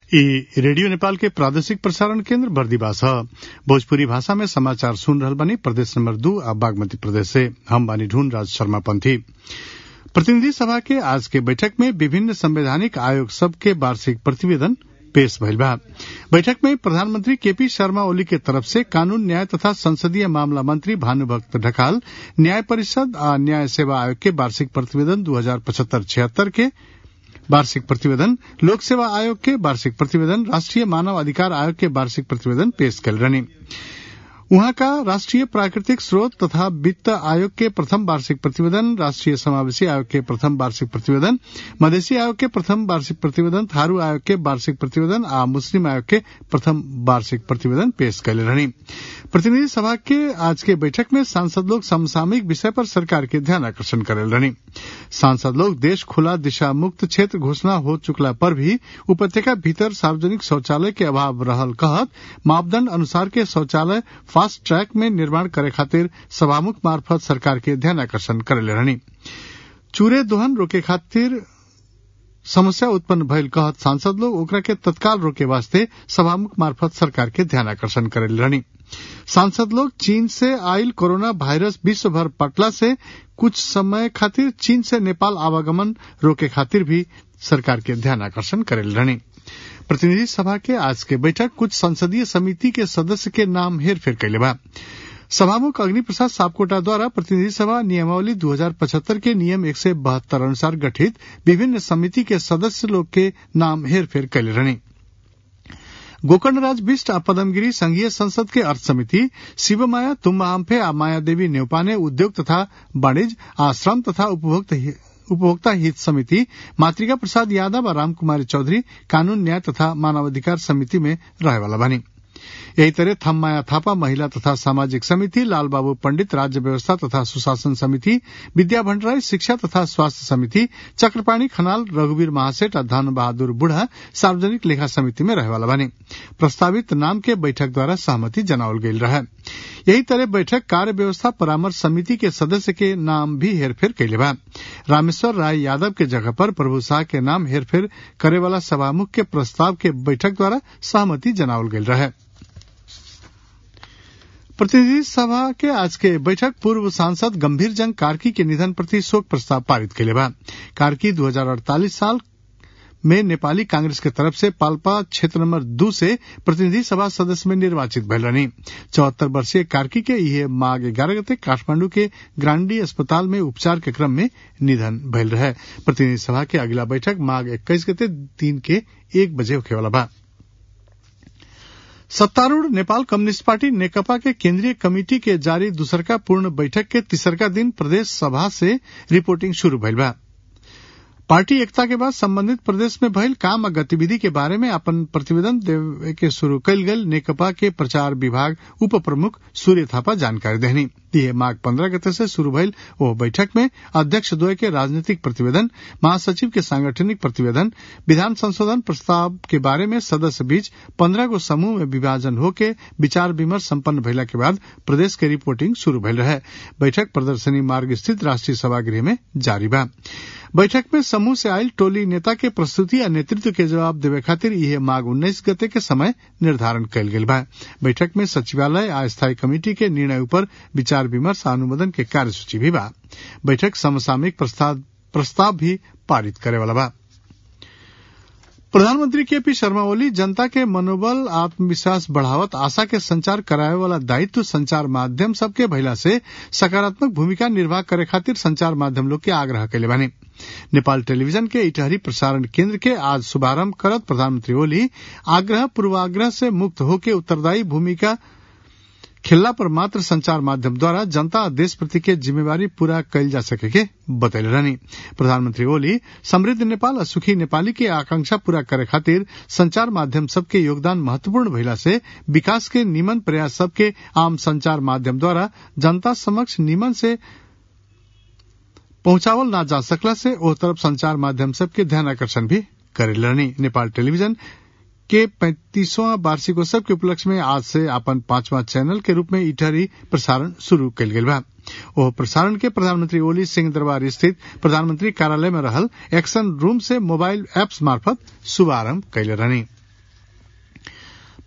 ई रेडियो नेपाल के प्रादेशिक प्रसारण केन्द्र बर्दिवास ह भोजपुरी भाषा में समाचार सुन रहल बानी प्रदेश नंबर दू आ बागमती प्रदेश से हम बानी ढूंढ राज शर्मा पंथी प्रतिनिधि सभा के आज के बैठक में विभिन्न संवैधानिक आयोग सब के वार्षिक प्रतिवेदन पेश भइल बा बैठक में प्रधानमंत्री केपी शर्मा ओली के तरफ से कानून न्याय तथा संसदीय मामला मंत्री भानुभक्त ढकाल न्याय परिषद आ न्याय सेवा आयोग के वार्षिक प्रतिवेदन दू हजार पचहत्तर छिहत्तर के वार्षिक प्रतिवेदन लोक सेवा आयोग के वार्षिक प्रतिवेदन राष्ट्रीय मानव अधिकार आयोग के वार्षिक प्रतिवेदन पेश कल रहनी उहाँ का राष्ट्रीय प्राकृतिक स्रोत तथा वित्त आयोग के प्रथम वार्षिक प्रतिवेदन राष्ट्रीय समावेशी आयोग के प्रथम वार्षिक प्रतिवेदन मधेसी आयोग के प्रथम वार्षिक प्रतिवेदन थारू आयोग के वार्षिक प्रतिवेदन आ मुस्लिम आयोग के प्रथम वार्षिक प्रतिवेदन पेश कैले रहनी प्रतिनिधि सभा के आज के बैठक में सांसद लोग समसामयिक विषय पर सरकार के ध्यान आकर्षण करेल रहनी सांसद लोग देश खुला दिशा मुक्त क्षेत्र घोषणा हो चुकला पर भी उपत्यका भीतर सार्वजनिक शौचालय के अभाव रहल कहत मापदंड अनुसार के शौचालय फास्ट ट्रैक में निर्माण करे खातिर सभामुख मार्फत सरकार के ध्यान आकर्षण करेले रहनी चूरे दोहन रोके खातिर समस्या उत्पन्न भइल कहत सांसद लोग ओकरा के तत्काल रोके वास्ते सभामुख मार्फत सरकार के ध्यान आकर्षण करेले रहनी सांसद लोग चीन से आयल कोरोना वायरस विश्व भर पटला से कुछ समय खातिर चीन से नेपाल आवागमन रोके खातिर भी सरकार के ध्यान आकर्षण करेल रहनी प्रतिनिधि सभा के आज के बैठक कुछ संसदीय समिति के सदस्य के नाम हेरफेर कैले बा सभामुख अग्नि प्रसाद सापकोटा द्वारा प्रतिनिधि सभा नियमावली 2075 के नियम एक सौ बहत्तर अनुसार गठित विभिन्न समिति के सदस्य लोग के नाम हेरफेर कैले रहनी गोकर्ण राज बिष्ट आ पदमगिरी संघीय संसद के अर्थ समिति शिवमाया तुम्बा आम्फे आ माया देवी नेउपाने उद्योग तथा वाणिज्य आ श्रम तथा उपभोक्ता उपभोक्ता हित समिति मातृका प्रसाद यादव और रामकुमारी चौधरी कानून न्याय तथा मानवाधिकार समिति में रहे वाला बनी यही तरह थम्माया थापा महिला तथा सामाजिक समिति लालबाबू पंडित राज्य व्यवस्था तथा सुशासन समिति विद्या भंडराई शिक्षा तथा स्वास्थ्य समिति चक्रपाणी खनाल रघुवीर महासेठ और धन बहादुर बुढ़ा सार्वजनिक लेखा समिति में रहे वाला बने प्रस्तावित नाम के बैठक द्वारा सहमति जनावल गई रहे यही तरह बैठक कार्य व्यवस्था परामर्श समिति के सदस्य के नाम भी हेरफेर कैले बा रामेश्वर राय यादव के जगह पर प्रभु शाह के नाम हेरफेर करे वाला सभामुख के प्रस्ताव के बैठक द्वारा सहमति जनावल गई रहे प्रतिनिधि सभा के आज के बैठक पूर्व सांसद गंभीर जंग कार्की के निधन प्रति शोक प्रस्ताव पारित कैले बा कार्की 2048 साल में नेपाली कांग्रेस के तरफ से पाल्पा क्षेत्र नंबर दो से प्रतिनिधि सभा सदस्य में निर्वाचित भइल रहनी चौहत्तर वर्षीय कार्की के यह माघ ग्यारह गते काठमांडू के ग्रांडी अस्पताल में उपचार के क्रम में निधन भइल रहे प्रतिनिधि सभा के अगला बैठक माघ इक्कीस गते दिन के एक बजे होखे वाला बा सत्तारूढ़ नेपाल कम्युनिस्ट पार्टी नेकपा के केंद्रीय कमेटी के जारी दूसरका पूर्ण बैठक के तीसरका दिन प्रदेश सभा से रिपोर्टिंग शुरू भइल बा पार्टी एकता के बाद संबंधित प्रदेश में भइल काम आ गतिविधि के बारे में अपन प्रतिवेदन देवे के शुरू कल गल नेकपा के प्रचार विभाग उप प्रमुख सूर्य थापा जानकारी देहनी यह माघ पंद्रह गते से शुरू भइल ओ बैठक में अध्यक्ष द्वय के राजनीतिक प्रतिवेदन महासचिव के सांगठनिक प्रतिवेदन विधान संशोधन प्रस्ताव के बारे में सदस्य बीच पंद्रह गो समूह में विभाजन होके विचार विमर्श संपन्न भइला के बाद प्रदेश के रिपोर्टिंग शुरू भइल रहे बैठक प्रदर्शनी मार्ग स्थित राष्ट्रीय सभागृह में जारी बा बैठक में समूह से आयल टोली नेता के प्रस्तुति या नेतृत्व के जवाब देवे खातिर यह माघ उन्नीस गते के समय निर्धारण कयल गेल बा बैठक में सचिवालय आ स्थायी कमेटी के निर्णय ऊपर विचार विमर्श अनुमोदन के कार्यसूची भी बा बैठक समसामयिक प्रस्ताव भी पारित करे वाला बा प्रधानमंत्री के पी शर्मा ओली जनता के मनोबल आत्मविश्वास बढ़ावत आशा के संचार करावे वाला दायित्व संचार माध्यम सबके भइला से सकारात्मक भूमिका निर्वाह करे खातिर संचार माध्यम लोग के आग्रह कैले बानी नेपाल टेलीविजन के इटहरी प्रसारण केंद्र के आज शुभारंभ करत प्रधानमंत्री ओली आग्रह पूर्वाग्रह से मुक्त होके उत्तरदायी भूमिका खेलला पर मात्र संचार माध्यम द्वारा जनता और देश प्रति के जिम्मेवारी पूरा कैल जा सके के बतैले रहनी प्रधानमंत्री ओली समृद्ध नेपाल और सुखी नेपाली के आकांक्षा पूरा करे खातिर संचार माध्यम सबके योगदान महत्वपूर्ण भइला से विकास के निमन प्रयास सबके आम संचार माध्यम द्वारा जनता समक्ष निमन से पहुंचावल ना जा सकला से ओ तरफ संचार माध्यम सबके ध्यान आकर्षण भी करे रहनी नेपाल टेलीविजन के पैंतीसवां वार्षिकोत्सव के उपलक्ष्य में आज से अपन पांचवा चैनल के रूप में इटहरी प्रसारण शुरू कल गेल बा ओ प्रसारण के प्रधानमंत्री ओली सिंह दरबार स्थित प्रधानमंत्री कार्यालय में रहल एक्शन रूम से मोबाइल एप्स मार्फत शुभारंभ कैले रहनी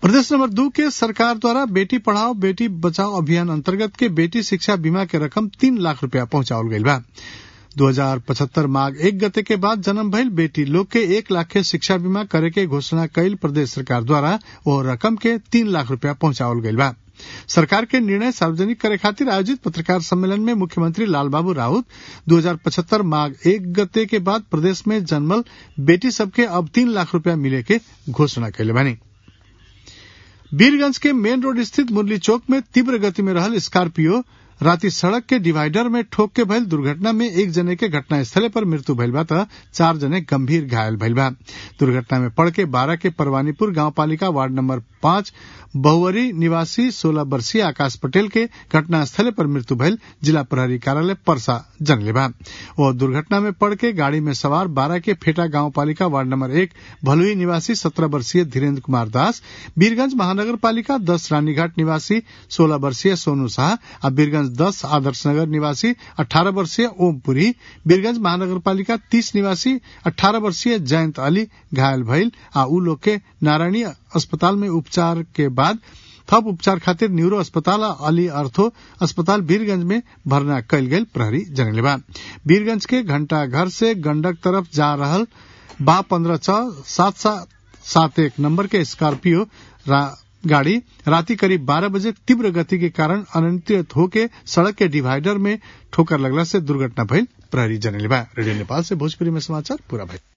प्रदेश नंबर दू के सरकार द्वारा बेटी पढ़ाओ बेटी बचाओ अभियान अंतर्गत के बेटी शिक्षा बीमा के रकम तीन लाख रूपया पहुंचाओल गईल बा दो हजार पचहत्तर माघ एक गते के बाद जन्म भइल बेटी लोग के एक लाख के शिक्षा बीमा करे के घोषणा कईल प्रदेश सरकार द्वारा वो रकम के तीन लाख रूपया पहुंचाओल गईल बा सरकार के निर्णय सार्वजनिक करे खातिर आयोजित पत्रकार सम्मेलन में मुख्यमंत्री लालबाबू राउत 2075 माघ एक गते के बाद प्रदेश में जन्मल बेटी सबके अब तीन लाख रूपया मिले के घोषणा कैले बानी वीरगंज के मेन रोड स्थित मुरली चौक में तीव्र गति में रहल स्कॉर्पियो राति सड़क के डिवाइडर में ठोक के भइल दुर्घटना में एक जने के घटना स्थले पर मृत्यु भइल बा त चार जने गंभीर घायल भइल बा दुर्घटना में पड़ के बारह के परवानीपुर गांव पालिका वार्ड नंबर पांच बहुवरी निवासी सोलह वर्षीय आकाश पटेल के घटना स्थले पर मृत्यु भइल जिला प्रहरी कार्यालय परसा जनले बा वो दुर्घटना में पड़ के गाड़ी में सवार बारह के फेटा गांव पालिका वार्ड नंबर एक भलुई निवासी सत्रह वर्षीय धीरेन्द्र कुमार दास वीरगंज महानगर पालिका दस रानीघाट निवासी सोलह वर्षीय सोनू शाह आ वीरगंज दस आदर्श नगर निवासी अठारह वर्षीय ओमपुरी वीरगंज महानगर पालिका तीस निवासी अठारह वर्षीय जयंत अली घायल भइल आ उ लोग के नारायणी अस्पताल में उपचार के बाद थप उपचार खातिर न्यूरो अस्पताल आ अली अर्थो अस्पताल वीरगंज में भर्ना कयल गेल प्रहरी जनले बा वीरगंज के घंटा घर से गंडक तरफ जा रहल बा पंद्रह छह सात सात सात एक नंबर के स्कॉर्पियो गाड़ी राति करीब 12 बजे तीव्र गति के कारण अनियंत्रित होके सड़क के डिवाइडर में ठोकर लगला से दुर्घटना भइल प्रहरी जनले बा रेडियो नेपाल से भोजपुरी में समाचार पूरा भइल